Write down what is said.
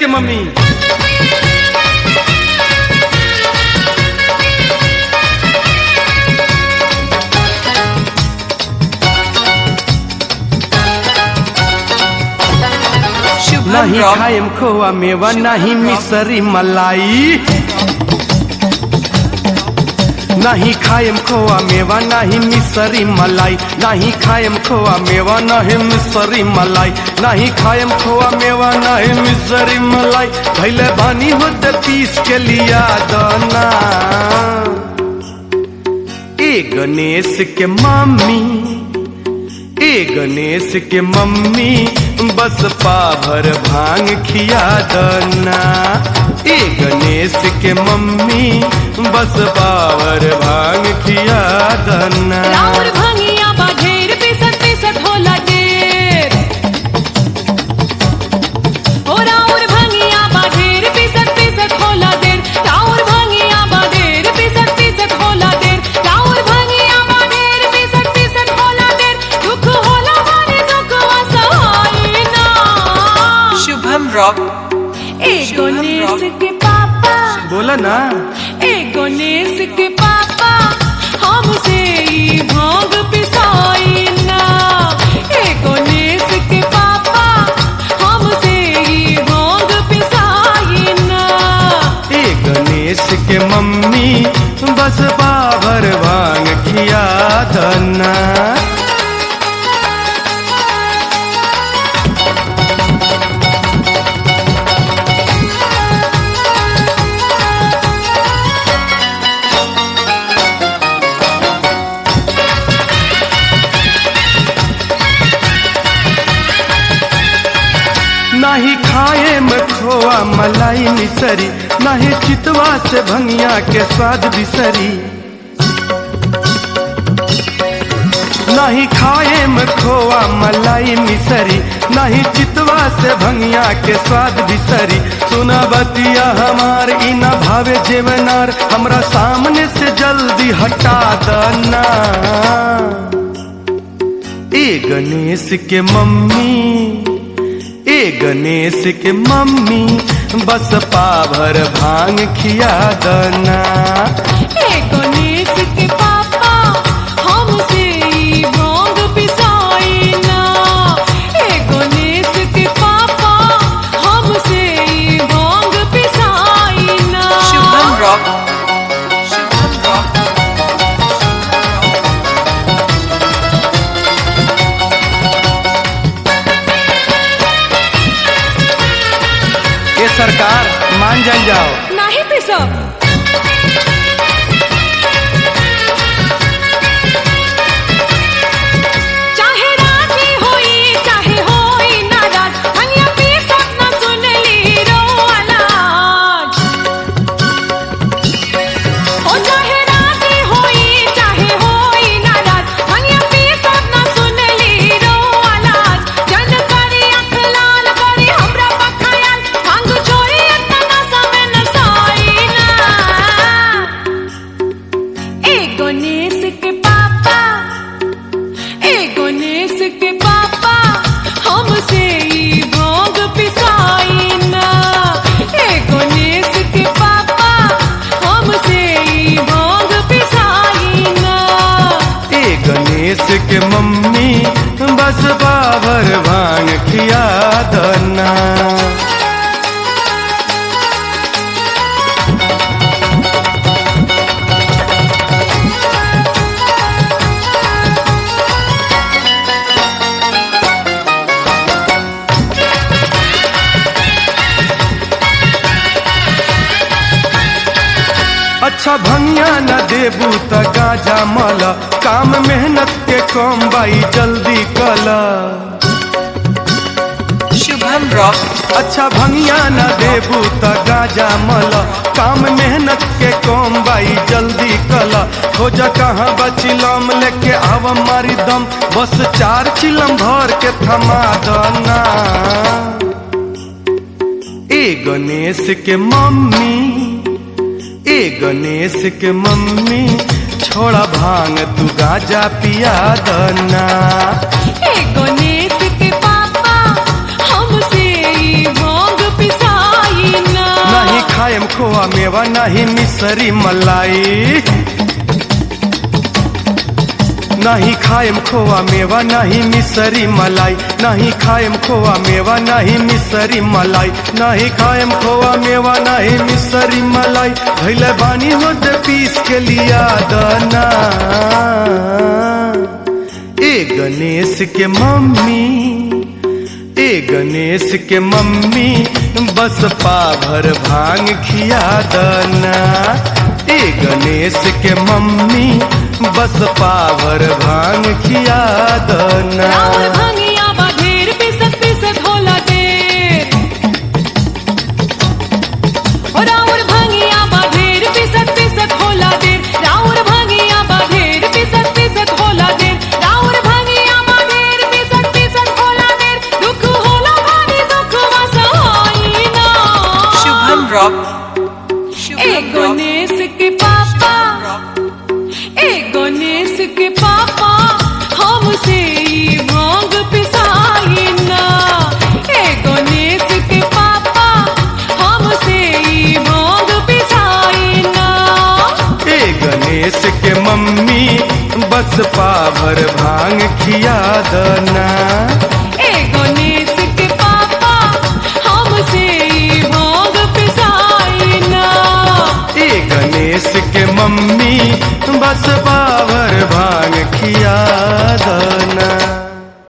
के मम्मी शुभम नहीं रॉक खाएम खोआ मेवा नहीं मिसरी मलाई नहीं खाएम खोआ मेवा नहीं मिसरी मलाई नहीं खाएम खोआ मेवा नहीं मिसरी मलाई नहीं खाएम खोआ मेवा नहीं मिसरी मलाई भैले बानी होते पीस के लिया दाना ए गणेश के मम्मी ए गणेश के मम्मी बस पाभर भांग खिया दना ए गणेश के मम्मी बस पावर भांग खिया दना राउर भंगिया बा ढेर पिसत पिसत होला ढेर ओ राउर भंगिया बा ढेर पिसत पिसत होला ढेर राउर भंगिया बा ढेर पिसत पिसत होला ढेर राउर भंगिया बा ढेर पिसत पिसत होला ढेर दुख होला मारे दुख असहाय ना शुभम रॉक ए गणेश के पापा बोला ना ए गणेश के पापा हमसे ई भांग पिसाई ना ए गणेश के पापा हमसे ई भांग पिसाई ना ए गणेश के मम्मी बस पाभर भांग खिया दना नाही खाए में खोआ मलाई मिसरी नाही चितवा से भंगिया के स्वाद बिसरी नहीं खाए में खोआ मलाई मिसरी नहीं चितवा से भंगिया के स्वाद बिसरी सुना बतिया हमार इना भावे जेवनार हमरा सामने से जल्दी हटा दना ए गणेश के मम्मी ए गणेश के मम्मी बस पाभर भांग खिया दना ए गणेश के पापा हमसे ई भांग पिसाई ना ए गणेश के पापा हमसे ई भांग पिसाई ना शुभम रॉक शुभम रॉक ये सरकार मान जान जाओ नाही पिसब चाहे राजी होई चाहे होई नाराज हनिया पिसब ना सुनली रो आलाज ओ चाहे राजी होई चाहे होई नाराज हनिया पिसब ना सुनली रो आलाज जन करी अख लाल करी हमरा पखायाल भांग छोरी अतना समय न साई ना ए गणेश के पापा ए गणेश के पापा हमसे ई भांग पिसाई ना ए गणेश के पापा हमसे ई भांग पिसाई ना ए गणेश के मम्मी बस पाभर भांग खिया दना अच्छा भंगिया न देबू त गाजा मल काम मेहनत के कम बाई जल्दी कला शुभम रॉक अच्छा भंगिया न देबू त गाजा मल काम मेहनत के कम बाई जल्दी कला हो जा कहाँ बचिलम लेके आव मारी दम बस चार चिलम भर के थमा दना ए गणेश के मम्मी ए गणेश के मम्मी छोड़ा भांग तू गाजा पिया दना ए गणेश के पापा हमसे ई भांग पिसाई मिसरी मलाई नहीं खाएम खोआ मेवा नहीं मिसरी मलाई नहीं खाएम खोआ मेवा नहीं मिसरी मलाई नहीं खाएम खोआ मेवा नहीं मिसरी मलाई भैले बानी होते पीस के लिया दना ए गणेश के मम्मी ए गणेश के मम्मी बस पाभर भांग खिया दना ए गणेश के मम्मी बस पावर भांग खिया दना राउर भंगिया बाधेर पिसत पिसत होला देर ओ राउर भंगिया बाधेर पिसत पिसत होला देर राउर भंगिया बाधेर पिसत पिसत होला देर राउर भंगिया बाधेर पिसत पिसत होला देर दुख होला भारी दुख वसाई ना Shubham Rock. ए Shubham Rock. गणेश के पापा ए गणेश के पापा हमसे ई भांग पिसाई ना ए गणेश के पापा हमसे ई भांग पिसाई ना ए गणेश के मम्मी बस पावर भांग खिया दना ए गणेश के पापा हमसे ई भांग पिसाई ना ए गणेश के मम्मी बस पावर भांग खिया दना